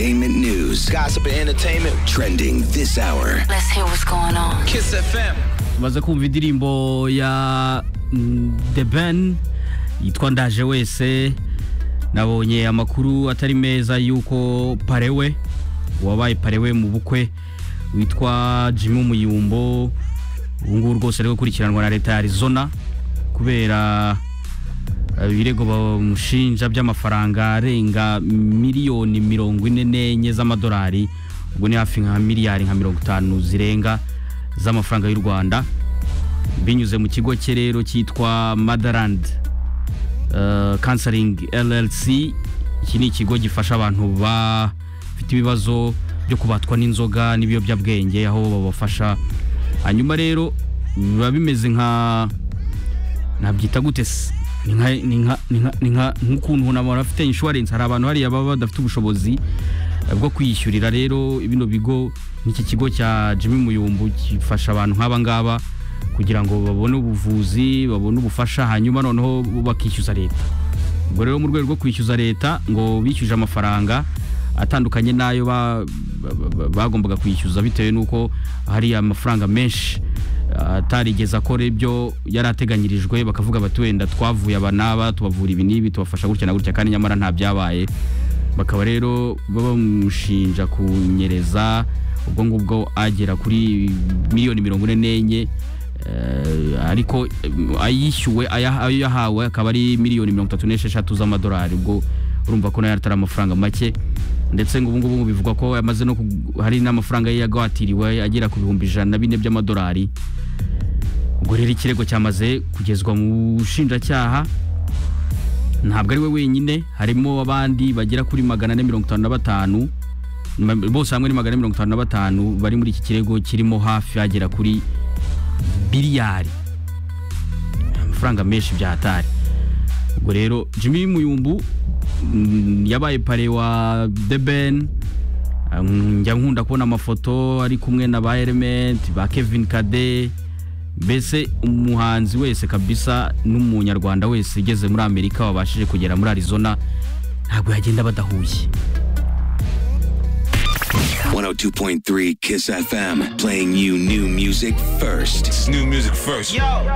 Entertainment news. Gossip and entertainment. Trending this hour. Let's hear what's going on. Kiss FM. tumaze kumva indirimbo ya mm, The Ben yitwa ndaje wese nabonye amakuru atari meza y'uko parewe uwabaye parewe mu bukwe witwa Jimmy Umuyumbo ubu ngubu rwose ari gukurikiranwa na leta ya Arizona kubera eh, ibirego bamushinja by'amafaranga arenga miliyoni mirongo ine n'enye z'amadolari ubwo ni hafi nka miliyari nka mirongo itanu zirenga z'amafaranga y'u rwanda binyuze mu kigo cye rero cyitwa motherland eh, counseling llc iki ni ikigo gifasha abantu bafite ibibazo byo kubatwa n'inzoga n'ibiyobyabwenge aho babafasha hanyuma rero biba bimeze nka nabyita gute se ni nka ni nka- ni nka- ni nka- nk'ukuntu umuntu aba afite insurance hari abantu hariya baba badafite ubushobozi eh, bwo kwiyishyurira rero bino bigo nk'iki kigo cya Jimmy Muyumbu gifasha abantu nk'aba ngaba kugira ngo babone ubuvuzi babone ubufasha hanyuma noneho bakishyuza leta ubwo rero mu rwego rwo kwishyuza leta ngo bishyuje amafaranga atandukanye n'ayo ba- ba- ba- bagombaga kwishyuza bitewe n'uko hari amafaranga menshi ah, atarigeze akora ibyo yari ateganyirijwe bakavuga bati wenda twavuye aba n'aba tubavura ibi n'ibi tubafasha gutya na gutya kandi nyamara nta byabaye bakaba rero baba bamushinja kunyereza ubwo ngubwo agera kuri miliyoni mirongo ine n'enye Eh, ariko em, ayishyuwe aya- ayo yahawe akaba ari miliyoni mirongo itatu n'esheshatu z'amadolari ubwo urumva ko nayo atari amafaranga make ndetse ngo ubungubu bivugwa ko yamaze no ku- hari n'amafaranga ye yagwatiriwe agera ku bihumbi ijana na bine by'amadolari ubwo rero ikirego cyamaze kugezwa mu bushinjacyaha ntabwo ari we wenyine harimo abandi bagera kuri magana ane mirongo itanu na batanu ma- bose hamwe ni magana ane mirongo itanu na batanu bari muri iki kirego kirimo hafi agera kuri biliyari amafaranga menshi byahatari ubwo rero jimmy muyumbu mm, yabaye pare wa the ben Um, njya nkunda kubona amafoto ari kumwe na ba element ba kevin kade mbese umuhanzi wese kabisa n'umunyarwanda wese ugeze muri amerika wabashije kugera muri arizona ntabwo yagenda badahuye 102.3 Kiss FM. Playing you new music first. It's new music first. Yo.